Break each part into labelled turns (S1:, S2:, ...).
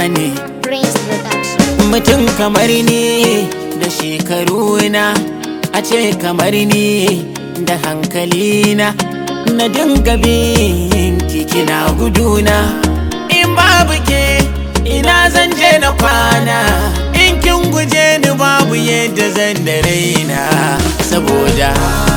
S1: ne
S2: Prince Production.
S1: mutum kamar ni da shekaru na a ce kamar ni da hankali na na dinga bin kina guduna in babu ke ina zan je na kwana in kin guje ni babu yadda zan da raina saboda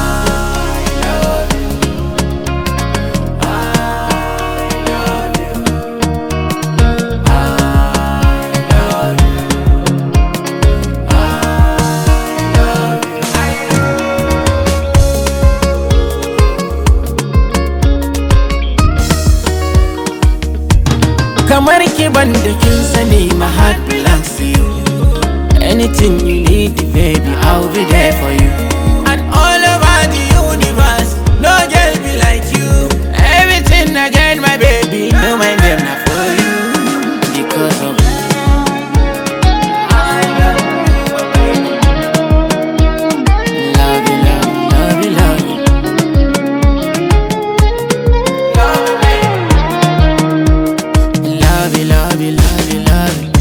S1: kamar ki ban da kin sani my heart belongs to you anything you need baby I'll be there for you and all over the universe no girl be like you everything I get my baby no my name not for you because of Love you, love you, love you, love you. Love you, love you, love you, love you.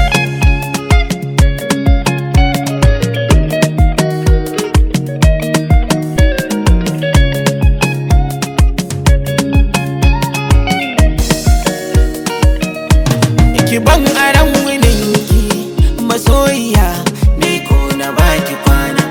S1: Ki ban aran wininki masoyiya ni ko na baki kwana.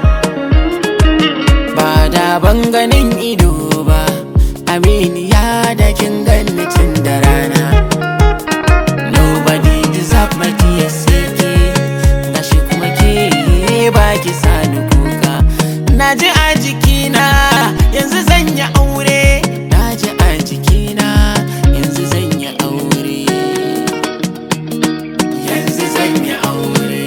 S1: Ba da ban ganin ido ba, aminiya da kin ganni tun da rana. Nobody deserve my tears sai ke Gashi kuma ke baki sani kuka Na ji a jikina yanzu zan yi aure Na ji a jikina yanzu zan yi aure Yanzu zan yi aure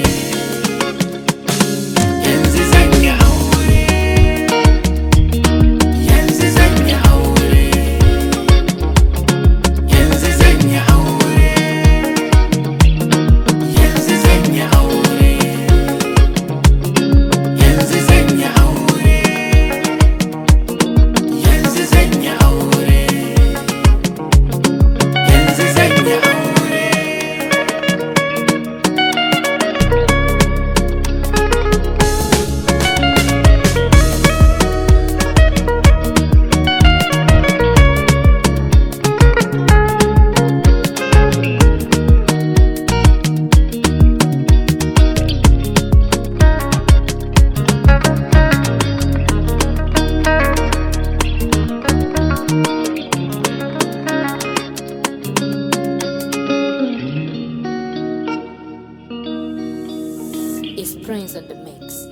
S1: Yanzu zan yi aure Yanzu zan yi aure Yanzu zan yi aure Yanzu zan yi aure Yanzu zan yi aure Yanzu zan yi aure Yanzu zan yi aure
S2: It's Prince on the mix.